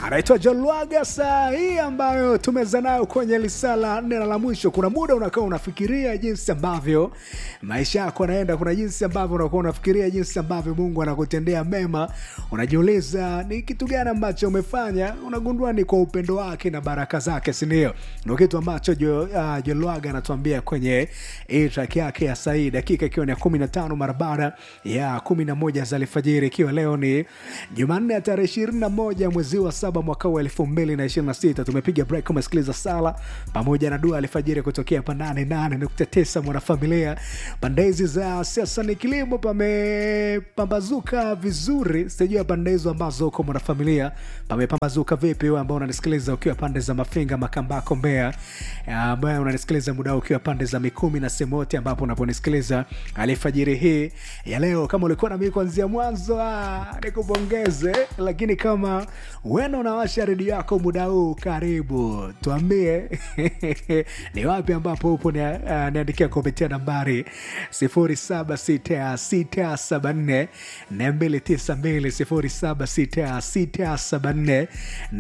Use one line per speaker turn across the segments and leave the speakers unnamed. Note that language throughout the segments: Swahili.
anaitwa Jolwaga. Saa hii ambayo tumeza nayo kwenye lisala nne la mwisho, kuna muda unakuwa unafikiria jinsi ambavyo maisha yako yanaenda, kuna jinsi ambavyo unakuwa unafikiria jinsi ambavyo Mungu anakutendea mema, unajiuliza ni kitu gani ambacho umefanya, unagundua ni kwa upendo wake na baraka zake, si ndio? Ndio kitu ambacho jo, uh, Jolwaga anatuambia kwenye hii track yake ya sahii, dakika ikiwa ni ya kumi na tano mara baada ya kumi na moja za alfajiri, ikiwa leo ni Jumanne ya tarehe ishirini na moja mwezi wa saba mwaka wa elfu mbili na ishirini na sita. Tumepiga break, umesikiliza sala pamoja na dua alfajiri kutokea pa nane nane nukta tisa mwanafamilia. Pande hizi za siasa ni kilimo pamepambazuka vizuri, sijua pande hizo ambazo uko mwanafamilia pamepambazuka vipi? Wewe ambao unanisikiliza ukiwa pande za Mafinga, Makambako, Mbeya, ambaye unanisikiliza muda ukiwa pande za Mikumi na sehemu yote ambapo unaponisikiliza alfajiri hii ya leo, kama ulikuwa nami kuanzia mwanzo, nikupongeze. Lakini kama wena unawasha redio yako muda huu, karibu tuambie ni wapi ambapo upo, niandikia kupitia nambari 076674 292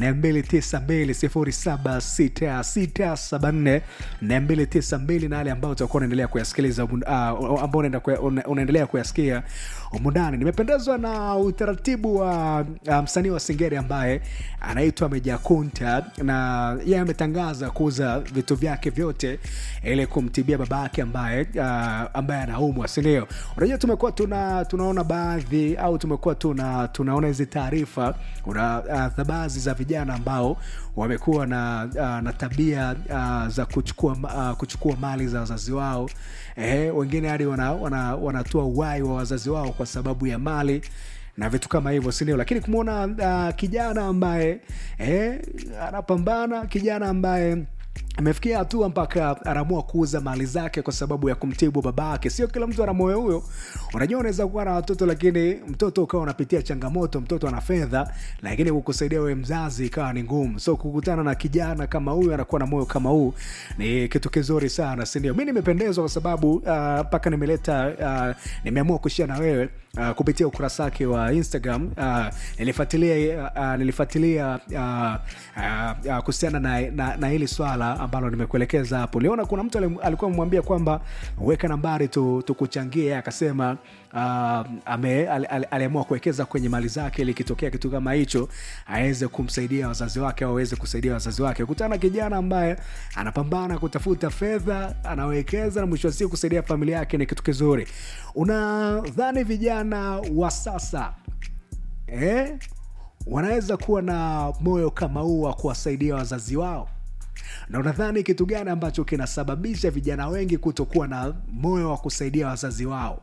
076674 292 na yale ambao utakuwa unaendelea kuyasikiliza uh, ambao unaendelea kuyasikia umundani. Nimependezwa na utaratibu wa uh, msanii wa Singeli ambaye anaitwa Meja Kunta, na yeye ametangaza kuuza vitu vyake vyote ili kumtibia baba yake ambaye uh, ambaye anaumwa, si ndio? Unajua, tumekuwa tuna, tunaona baadhi au tumekuwa tuna, tunaona hizi taarifa una uh, baadhi za vijana ambao wamekuwa na, uh, na tabia uh, za kuchukua, uh, kuchukua mali za wazazi wao eh, wengine hadi wanatoa wana, wana uhai wa wazazi wao kwa sababu ya mali na vitu kama hivyo, si ndio? Lakini kumwona uh, kijana ambaye eh, anapambana, kijana ambaye amefikia hatua mpaka anaamua kuuza mali zake kwa sababu ya kumtibu baba yake. Sio kila mtu ana moyo huyo. Unajua, unaweza kuwa na watoto lakini mtoto ukawa unapitia changamoto, mtoto ana fedha, lakini kukusaidia wewe mzazi ikawa ni ngumu. So kukutana na kijana kama huyu anakuwa na moyo kama huu ni kitu kizuri sana, si ndio? Mi nimependezwa kwa sababu mpaka uh, nimeleta uh, nimeamua kushia na wewe Uh, kupitia ukurasa wake wa Instagram uh, nilifuatilia uh, nilifuatilia uh, uh, uh, kuhusiana na, na, na hili swala ambalo nimekuelekeza hapo. Liona kuna mtu alikuwa amemwambia kwamba weka nambari tukuchangie, tu akasema uh, aliamua kuwekeza kwenye mali zake ili kitokea kitu kama hicho aweze kumsaidia wazazi wake au aweze kusaidia wazazi wake. Kutana na kijana ambaye anapambana kutafuta fedha, anawekeza na mwisho wa siku kusaidia familia yake ni kitu kizuri. Unadhani vijana wa sasa eh, wanaweza kuwa na moyo kama huu wa kuwasaidia wazazi wao? na unadhani kitu gani ambacho kinasababisha vijana wengi kutokuwa na moyo wa kusaidia wazazi wao?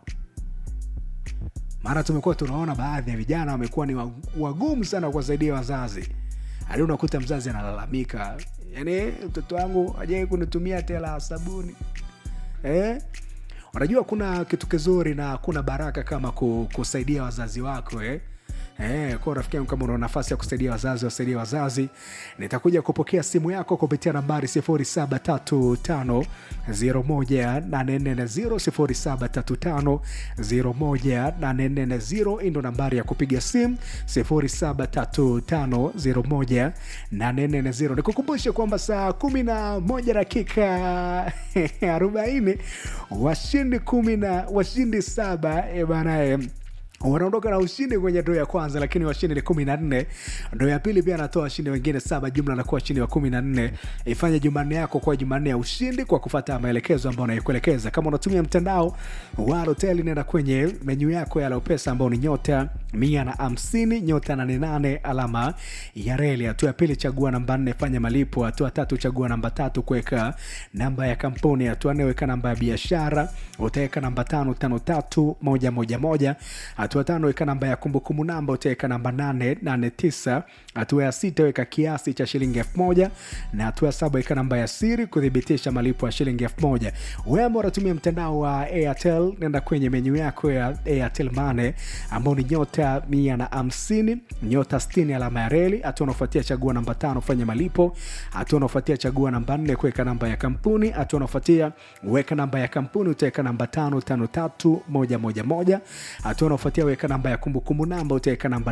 Maana tumekuwa tunaona baadhi ya vijana wamekuwa ni wagumu sana kuwasaidia wazazi, hadi unakuta mzazi analalamika, yani mtoto wangu ajai kunitumia tela ya sabuni eh? Unajua kuna kitu kizuri na kuna baraka kama kusaidia wazazi wako eh? Eh, kwa rafiki yangu kama una nafasi ya kusaidia wazazi wasaidia wazazi, nitakuja kupokea simu yako kupitia nambari 0735 01840 0735 hii ndo nambari ya kupiga simu 0735 01840. Nikukumbushe kwamba saa 11 dakika 40 washindi kumi na washindi saba e bana wanaondoka na ushindi kwenye ndoo ya kwanza, lakini washindi ni kumi na nne. Ndoo ya pili pia anatoa washindi wengine saba, jumla anakuwa washindi wa kumi na nne. Ifanye Jumanne yako kuwa Jumanne ya ushindi kwa kufata maelekezo ambayo naikuelekeza. Kama unatumia mtandao wa hoteli, nenda kwenye menyu yako ya Lopesa ambao ni nyota mia na hamsini nyota nane nane alama ya reli. Hatua ya pili, chagua namba nne, fanya malipo. Hatua tatu, chagua namba tatu, kuweka namba ya kampuni. Hatua nne, weka namba ya biashara, utaweka namba tano tano tatu moja moja moja. Hatua tano weka namba ya kumbukumbu namba, utaweka namba nane nane tisa. Hatua ya sita weka kiasi cha shilingi elfu moja na hatua ya saba weka namba ya siri kuthibitisha malipo ya shilingi elfu moja. Wewe ambao unatumia mtandao wa Airtel, nenda kwenye menyu yako ya Airtel Money ambao ni nyota mia na hamsini nyota sitini alama ya reli. Hatua unaofuatia chagua namba tano fanya malipo. Hatua unaofuatia chagua namba nne kuweka namba ya kampuni. Hatua unaofuatia weka namba ya kampuni utaweka namba tano tano tatu moja moja moja. Hatua unaofuatia unaofuatia weka namba ya kumbukumbu namba utaweka namba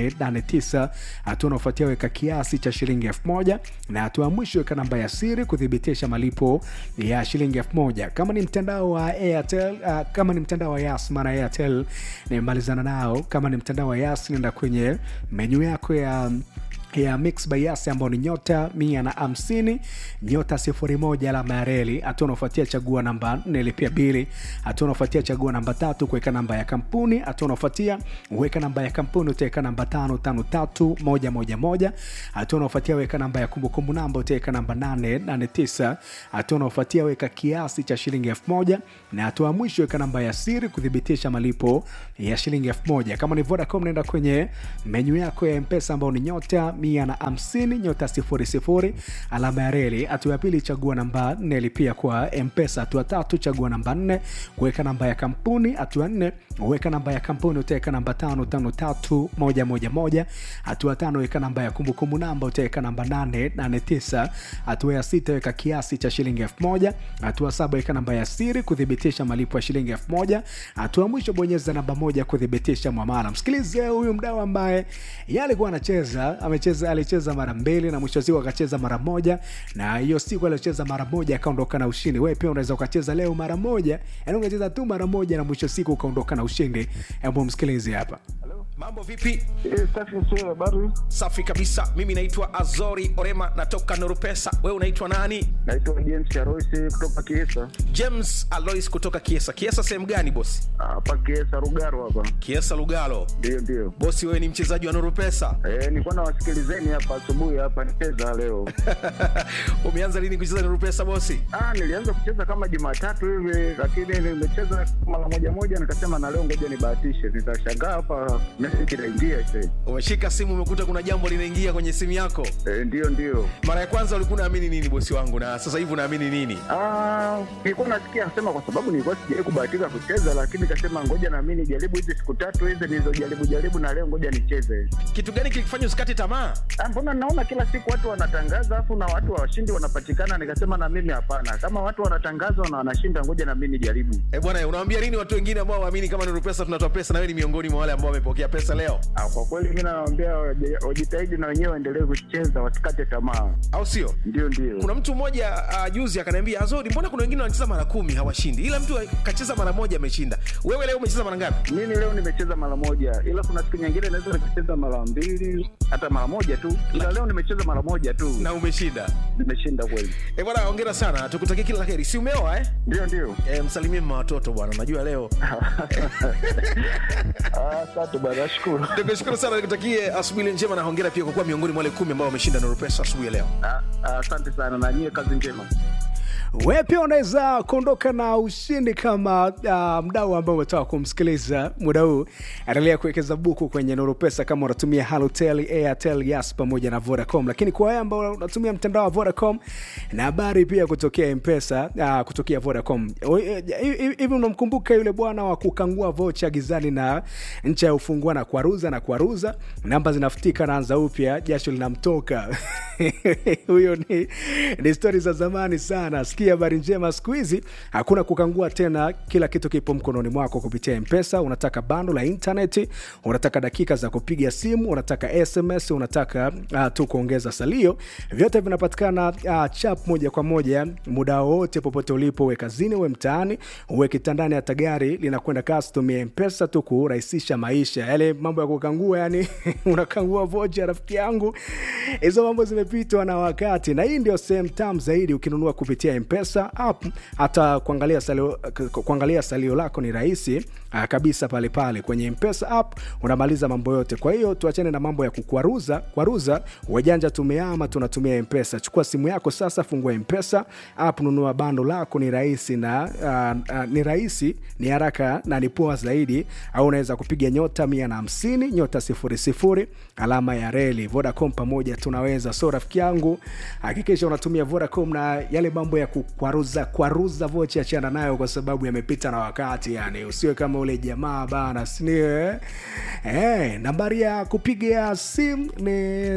889 hatua unaofuatia weka kiasi cha shilingi 1000 na hatua ya mwisho weka namba ya siri kuthibitisha malipo ya shilingi 1000 kama ni mtandao wa airtel uh, kama ni mtandao wa yas maana airtel nimemalizana nao kama ni mtandao wa yas nenda kwenye menyu yako ya ya mix by yas ambao ni nyota mia na hamsini nyota sifuri moja alama ya reli hatua unaofuatia chagua namba nne lipia bili hatua unaofuatia chagua namba tatu kuweka namba ya kampuni hatua unaofuatia weka namba ya kampuni utaweka namba tano tano tatu moja moja moja hatua unaofuatia weka namba ya kumbukumbu namba utaweka namba nane nane tisa hatua unaofuatia weka kiasi cha shilingi elfu moja na hatua ya mwisho weka namba ya siri kuthibitisha malipo ya shilingi elfu moja kama ni vodacom naenda kwenye menyu yako ya mpesa ambao ni nyota mia na hamsini nyota sifuri sifuri alama ya reli hatua ya pili chagua namba nne lipia kwa mpesa hatua tatu chagua namba nne kuweka namba ya kampuni hatua nne weka namba ya kampuni utaweka namba tano tano tatu moja moja moja hatua tano weka namba ya kumbukumbu namba utaweka namba nane nane tisa hatua ya sita weka kiasi cha shilingi elfu moja hatua saba weka namba ya siri kuthibitisha malipo ya shilingi elfu moja hatua ya mwisho bonyeza namba moja kuthibitisha mwamala msikilize huyu mdau ambaye ye alikuwa anacheza amecheza alicheza mara mbili na mwisho wa siku akacheza mara moja na hiyo siku aliocheza mara moja akaondoka na ushindi wewe pia unaweza ukacheza leo mara moja yani ukacheza tu mara moja na mwisho wa siku ukaondoka na ushindi hebu msikilize hapa
mambo vipi
Eh, safi sio habari.
safi kabisa mimi naitwa azori orema natoka norupesa wewe unaitwa nani
Naitwa James Aroisi kutoka Kiesa.
james alois kutoka kiesa kiesa sehemu gani bosi
Hapa Kiesa Rugaro hapa.
kiesa lugalo
Ndio ndio.
bosi wewe ni mchezaji wa norupesa
Eh, nilikuwa nawasikilizeni hapa asubuhi hapa nicheza leo.
umeanza lini kucheza norupesa bosi
Ah, nilianza kucheza kama Jumatatu hivi lakini nimecheza mara moja moja nikasema na leo ngoja nibahatishe. Nikashangaa hapa message inaingia sasa.
umeshika simu umekuta kuna jambo linaingia kwenye simu yako
Eh, ndio ndio.
mara ya kwanza ulikuwa unaamini nini bosi wangu na sasa hivi unaamini nini
Ah, nilikuwa nasikia sema kwa sababu nilikuwa sijawahi kubahatika kucheza lakini nikasema ngoja na mimi nijaribu hizi siku tatu hizi nilizojaribu jaribu na leo ngoja nicheze.
kitu gani kilikufanya usikate tamaa
Ah, mbona naona kila siku watu wanatangaza afu na watu washindi wanapatikana nikasema na mimi hapana kama watu wanatangaza na wanashinda ngoja na mimi nijaribu
e bwana unawambia nini watu wengine ambao waamini kama norupesa tunatoa pesa na wewe ni miongoni mwa wale ambao wamepokea pesa leo
ah, kwa kweli mi nawaambia waje- wajitahidi na wenyewe waendelee kucheza wasikate tamaa
au sio
ndio ndio
kuna mtu mmoja uh, juzi akaniambia azori mbona kuna wengine wanacheza mara kumi hawashindi ila mtu kacheza mara moja ameshinda wewe leo umecheza mara ngapi
mimi leo nimecheza mara moja ila kuna siku nyingine naweza nikacheza mara mbili hata mara moja tu ila leo nimecheza mara moja tu
na umeshinda
nimeshinda kweli
e bwana hongera sana tukutakie kila la heri si umeoa eh?
ndio ndio
e, msalimie mma watoto bwana najua leo
Ah, asante bwana nashukuru
nikushukuru sana nikutakie asubuhi njema na hongera pia kwa kuwa miongoni mwa wale kumi ambao wameshinda norupesa asubuhi ya leo
Ah, ah, asante sana na nyie kazi njema
we pia unaweza kuondoka na ushindi kama uh, mdau ambao umetoka kumsikiliza muda huu endelea kuwekeza buku kwenye nuru pesa kama unatumia halotel airtel yas pamoja na vodacom lakini kwa wale ambao unatumia mtandao wa vodacom na habari pia kutokea mpesa uh, kutokea vodacom O- eh, hivi hivi unamkumbuka yule bwana wa kukangua vocha gizani na ncha ya ufungua na kuaruza na kuaruza namba zinafutika naanza upya jasho linamtoka huyo ni, ni stori za zamani sana sikia habari njema siku hizi hakuna kukangua tena kila kitu kipo mkononi mwako kupitia mpesa unataka bando la intaneti unataka dakika za kupiga simu unataka sms unataka uh, tu kuongeza salio vyote vinapatikana uh, chap moja kwa moja muda wowote popote ulipo uwe kazini uwe mtaani uwe kitandani hata gari linakwenda kasi tumia mpesa tu kurahisisha maisha yale mambo ya kukangua yani unakangua vocha rafiki yangu hizo mambo zimepitwa na wakati na hii ndio sehemu tam zaidi ukinunua kupitia mpesa app hata kuangalia salio, kuangalia salio lako ni rahisi ah, kabisa pale pale kwenye mpesa app unamaliza mambo yote kwa hiyo tuachane na mambo ya kukwaruza kwaruza wajanja tumeama tunatumia mpesa chukua simu yako sasa fungua mpesa app nunua bando lako ni rahisi na uh, uh, ni rahisi ni haraka na ni poa zaidi au unaweza kupiga nyota mia na hamsini nyota sifuri sifuri alama ya reli vodacom pamoja tunaweza so rafiki yangu hakikisha unatumia vodacom na yale mambo ya kukwaruza kwaruza vocha achana nayo kwa sababu yamepita na wakati yani usiwe kama ule jamaa bana sinio eh? Eh, nambari ya kupiga simu ni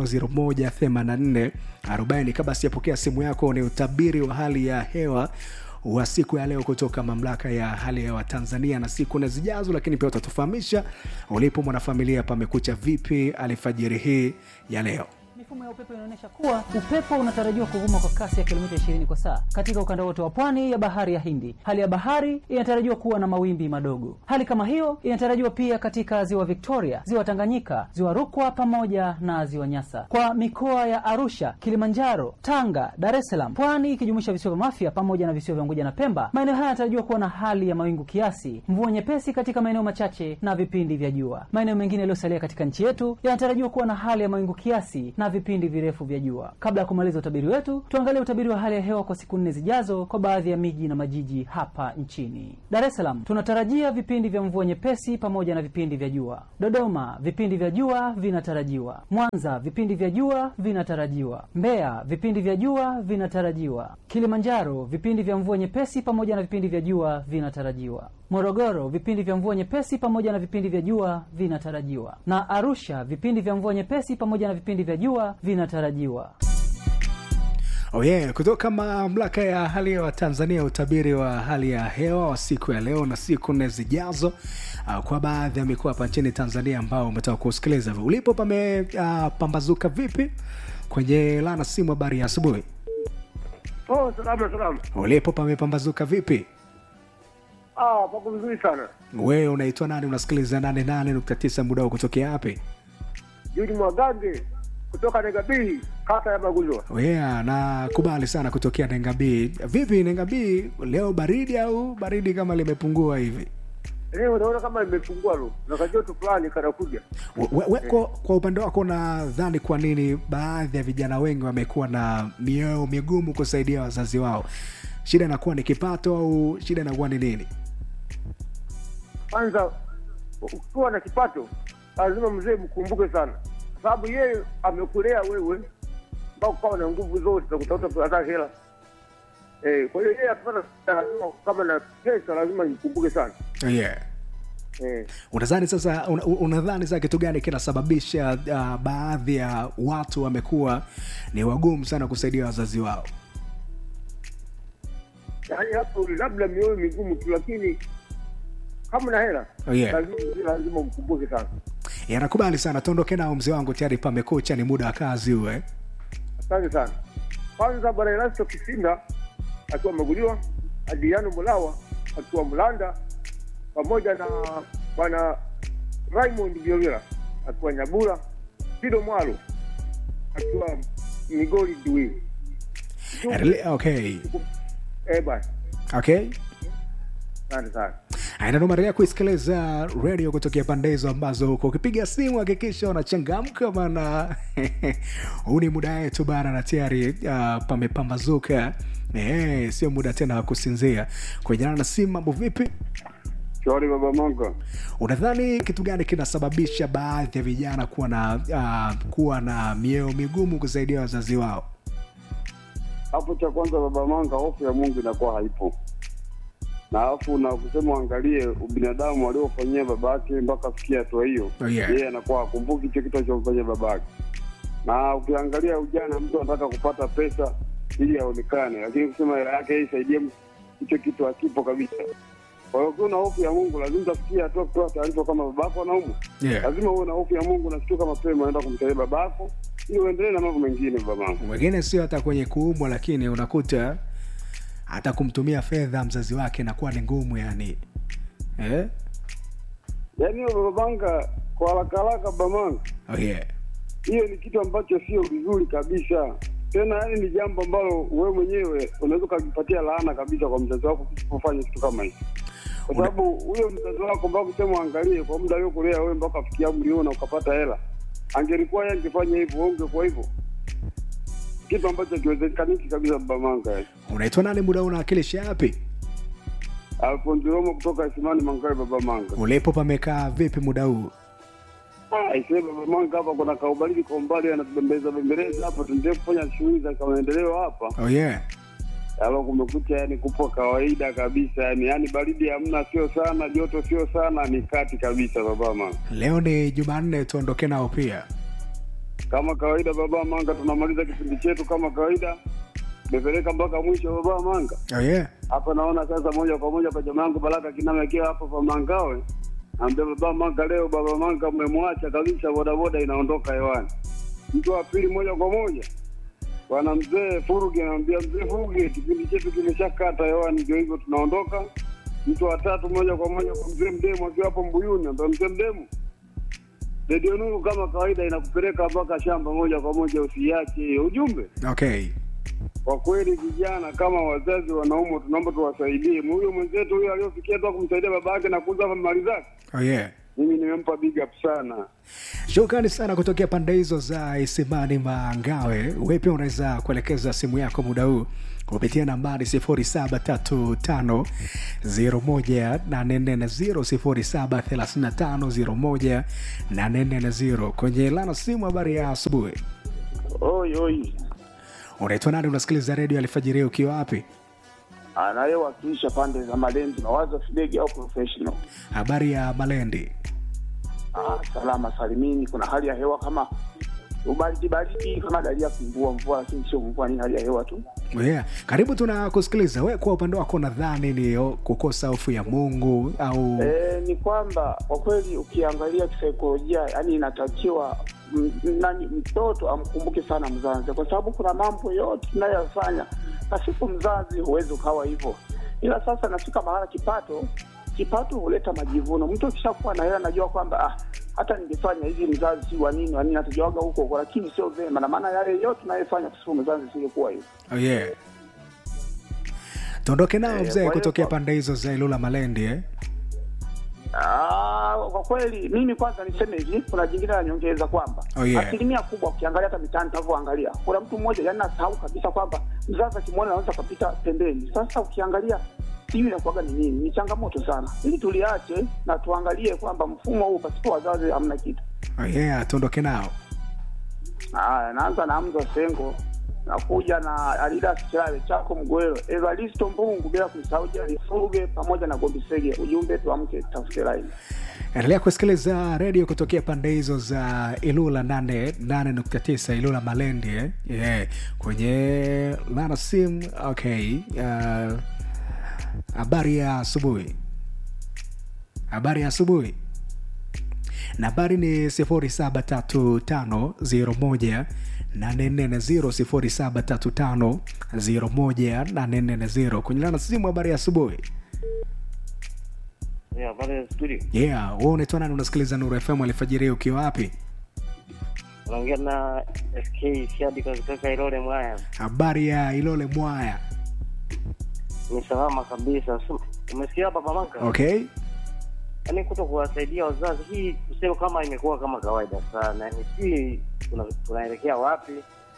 0735018440 kabla sijapokea simu yako ni utabiri wa hali ya hewa wa siku ya leo kutoka mamlaka ya hali ya hewa Tanzania na siku na zijazo, lakini pia utatufahamisha ulipo mwanafamilia, pamekucha vipi alfajiri hii ya leo.
Mifumo ya upepo inaonyesha kuwa upepo unatarajiwa kuvuma kwa kasi ya kilomita 20 kwa saa katika ukanda wote wa pwani ya bahari ya Hindi. Hali ya bahari inatarajiwa kuwa na mawimbi madogo. Hali kama hiyo inatarajiwa pia katika ziwa Victoria, ziwa Tanganyika, ziwa Rukwa pamoja na ziwa Nyasa. Kwa mikoa ya Arusha, Kilimanjaro, Tanga, Dar es Salaam, pwani ikijumuisha visiwa vya Mafia pamoja na visiwa vya Unguja na Pemba, maeneo haya yanatarajiwa kuwa na hali ya mawingu kiasi, mvua nyepesi katika maeneo machache na vipindi vya jua. Maeneo mengine yaliyosalia katika nchi yetu yanatarajiwa kuwa na hali ya mawingu kiasi na vipindi virefu vya jua. Kabla ya kumaliza utabiri wetu, tuangalie utabiri wa hali ya hewa kwa siku nne zijazo kwa baadhi ya miji na majiji hapa nchini. Dar es Salaam tunatarajia vipindi vya mvua nyepesi pamoja na vipindi vya jua. Dodoma vipindi vya jua vinatarajiwa. Mwanza vipindi vya jua vinatarajiwa. Mbeya vipindi vya jua vinatarajiwa. Kilimanjaro vipindi vya mvua nyepesi pamoja na vipindi vya jua vinatarajiwa. Morogoro vipindi vya mvua nyepesi pamoja na vipindi vya jua vinatarajiwa, na Arusha vipindi vya mvua nyepesi pamoja na vipindi vya jua vinatarajiwa.
Oh yeah, kutoka mamlaka ya hali ya hewa Tanzania, utabiri wa hali ya hewa wa siku ya leo na siku nne zijazo uh, kwa baadhi ya mikoa hapa nchini Tanzania ambao umetoka kusikiliza. Ulipo pamepambazuka uh, vipi kwenye lana simu? Habari ya asubuhi.
Oh, salama salama.
Ulipo pamepambazuka vipi?
Ah, pako vizuri sana.
Wewe unaitwa nani? Unasikiliza 88.9 muda wa kutokea wapi?
Juni Mwagange kutoka Negabii, kata ya Magulwa.
Yeah, nakubali sana kutokea Nengabii. Vipi Nengabii, leo baridi au baridi kama limepungua hivi?
Leo unaona kama imepungua lo, na kajoto fulani kanakuja.
We, we, kwa, kwa upande wako nadhani kwa nini baadhi ya vijana wengi wamekuwa na mioyo migumu kusaidia wazazi wao? Shida inakuwa ni kipato au shida inakuwa ni nini?
Kwanza ukiwa na kipato lazima mzee mkumbuke sana, kwa sababu yeye amekulea wewe mpaka ukawa na nguvu zote za kutafuta hata hela eh. Kwa hiyo yeye akipata lazima, kama na pesa lazima nikumbuke sana
Yeah.
eh.
Unadhani sasa una- unadhani sasa kitu gani kinasababisha uh, baadhi ya watu wamekuwa ni wagumu sana kusaidia wazazi wao?
Yaani hapo labda mioyo migumu tu, lakini kama na hela
Oh, yeah.
lazima lazima mkumbuke sana.
Yeah, nakubali sana, tuondoke nao mzee wangu, tayari pamekucha, ni muda wa kazi uwe.
Asante sana. Kwanza bwana Erasto Kisinda akiwa Maguliwa, Adriano Mulawa akiwa Mlanda, pamoja na bwana Raymond Violera akiwa Nyabura, Pido Mwalo akiwa Migori Dui.
Rele- Okay.
Eh bwana,
Okay.
asante sana.
Inanomaendelea kuisikiliza redio kutokea pande hizo ambazo huko ukipiga simu hakikisha unachangamka, maana huu ni muda wetu bana, na tayari uh, pamepambazuka. Eh, sio muda tena wa kusinzia. Kujana na simu, mambo vipi?
Shauri baba Mongo.
Unadhani kitu gani kinasababisha baadhi ya vijana kuwa na uh, kuwa na mioyo migumu kusaidia wazazi wao?
Hapo cha kwanza baba Manga, hofu ya Mungu inakuwa haipo, na alafu na kusema uangalie ubinadamu aliofanyia babake mpaka afikia hatua hiyo,
Oh, yeah.
yeye anakuwa akumbuki hicho kitu alichomfanyia babake. Na ukiangalia ujana, mtu anataka kupata pesa ili aonekane, lakini kusema hela yake yeye isaidie hicho kitu hakipo kabisa. Kwa hiyo ukiwa na hofu ya Mungu, lazima utafikia hatua kutoa taarifa kama babako anaumwa.
Yeah.
Lazima uwe na hofu ya Mungu, nashtuka mapema, unaenda kumsaidia babako ili uendelee na mambo mengine. Baba Manga.
Mwingine sio hata kwenye kuumwa, lakini unakuta hata kumtumia fedha mzazi wake inakuwa ni ngumu yani eh?
Yaani hiyo babanga kwa haraka haraka babanga,
oh, yeah.
hiyo ni kitu ambacho sio vizuri kabisa. Tena yani ni jambo ambalo wewe mwenyewe unaweza ukajipatia laana kabisa kwa mzazi wako kufanya kitu kama hicho, kwa
Una-
sababu huyo mzazi wako mpaka kusema angalie kwa muda aliokulea wewe mpaka afikia umri huo na ukapata hela, angelikuwa yeye angefanya hivyo, wewe ungekuwa hivyo, kitu ambacho kiwezekaniki kabisa. Babamanga
unaitwa nani muda huu unawakilisha yapi
Alfonso Romo kutoka Isimani Mangawe. Babamanga
ulipo pamekaa vipi muda huu
Aisee, baba Mwanga, hapa kuna kaubaridi kwa umbali, anatubembeleza bembeleza hapa, tuendelee kufanya shughuli za maendeleo hapa.
oh, yeah.
Alo, kumekucha, yani kupo kawaida kabisa, yani yani baridi hamna, sio sana, joto sio sana, ni kati kabisa, baba Manga.
leo ni jumanne tuondoke nao pia
Kama kawaida, baba Manga, tunamaliza kipindi chetu kama kawaida, nimepeleka mpaka mwisho baba manga
oh, yeah.
hapa naona sasa moja kwa moja kwa jamaa yangu Baraka Kiname akiwa hapo pa Mangawe, ambia baba Manga, leo baba Manga umemwacha kabisa, bodaboda inaondoka hewani. Mtu wa pili moja kwa moja bwana mzee Furugi anamwambia mzee Furugi, kipindi chetu kimeshakata hewani, ndio hivyo tunaondoka. Mtu wa tatu moja kwa moja kwa mzee Mdemu akiwa hapo Mbuyuni, ambia mzee Mdemu, redio Nuru kama kawaida inakupeleka mpaka shamba moja kwa moja, usiache hiyo ujumbe
okay
kwa kweli vijana kama wazazi wanaume tunaomba tuwasaidie. Huyo mwenzetu huyo aliyofikia tu kumsaidia baba yake na kuuza mali zake,
oh, yeah.
mimi nimempa big up sana.
shukrani sana kutokea pande hizo za isimani mangawe we pia unaweza kuelekeza simu yako muda huu kupitia nambari 0735 0735 kwenye lana simu habari ya asubuhi
Oi, oi.
unaitwa nani unasikiliza redio alfajiri ukiwa wapi
Anayewakilisha pande za Malenzi Mawazo Fidegi au professional.
habari ya malendi
Ah, salama salimini. Kuna hali ya hewa kama ubaridi baridi, kama dalili ya mvua mvua, lakini sio mvua, ni hali ya hewa tu.
yeah. karibu tuna kusikiliza we kwa upande wako nadhani ni o- kukosa hofu ya mungu au
E, ni kwamba kwa kweli ukiangalia kisaikolojia, yani inatakiwa m- nani mtoto amkumbuke sana mzazi, kwa sababu kuna mambo yote tunayoyafanya na siku mzazi huwezi ukawa hivyo, ila sasa nafika mahala kipato kipato huleta majivuno. Mtu akishakuwa na hela anajua kwamba ah, hata ningefanya hivi mzazi si wa nini wa nini, atajawaga huko huko, lakini sio vema, na maana yale yote tunayofanya kwa siku mzazi singekuwa hivyo.
oh, yeah. tuondoke nao
Eh,
mzee
kwa hiyo
kutokea
kwa-
pande hizo za ilula malendi eh?
Ah, kwa kweli mimi kwanza niseme hivi, kuna jingine la nyongeza kwamba
Oh, yeah.
asilimia kubwa ukiangalia hata mitaani tunavyoangalia, kuna mtu mmoja yani nasahau kabisa kwamba mzazi akimwona anaweza kapita pembeni. Sasa ukiangalia sijui inakuwaga ni nini, ni changamoto sana, ili tuliache na tuangalie kwamba mfumo huu pasipo wazazi hamna kitu.
oh, yeah. tuondoke nao
Haya, naanza na Hamza Sengo, nakuja na Adidas Chale chako Mgwero, Evaristo Mbungu, bila kumsahau Jali Furuge pamoja na Gombisege. Ujumbe tuamke, tafute laini.
endelea kusikiliza redio kutokea pande hizo za ilula 89 ilula malendi eh? yeah. kwenye lana sim okay uh, habari ya asubuhi habari ya asubuhi nambari ni 073501 840 073501 kwenye lana simu habari ya asubuhi
Yeah, habari ya studio.
yeah wewe unaitwa nani unasikiliza nuru fm alfajiri ukiwa wapi
Unaongea na SK Shadi kutoka Ilole Mwaya.
habari ya ilole mwaya
Ni salama kabisa. Su- Umesikia Baba Maka?
okay
Yaani kuto kuwasaidia wazazi hii tuseme kama imekuwa kama kawaida sana. Yaani si tuna, tunaelekea wapi?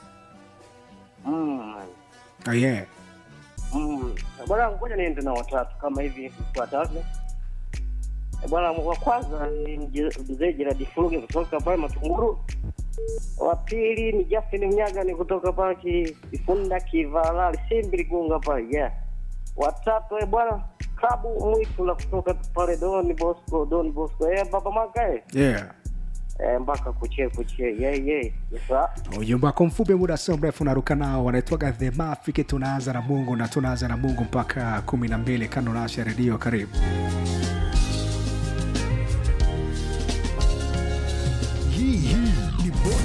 Mm.
oh, yeah
Mm. Bwana ngoja niende na watatu kama hivi watatu. Eh, Bwana wa kwanza ni mje- mzee Gerard Furuge kutoka pale Matunguru. Wa pili ni Justin Mnyaga ni kutoka pale ki- Kifunda Kivala Simbi Ligunga pale yeah. Watatu eh bwana Kabu Mwitu la kutoka pale Don Bosco Don Bosco eh baba maka eh
yeah
Eh, mpaka kuchie kuchie yeah yeah yes sir.
ujumbe wako mfupi muda sio mrefu unaruka nao wanaitwaga the mafiki tunaanza na mungu na tunaanza na mungu mpaka kumi na mbili kando nasha redio karibu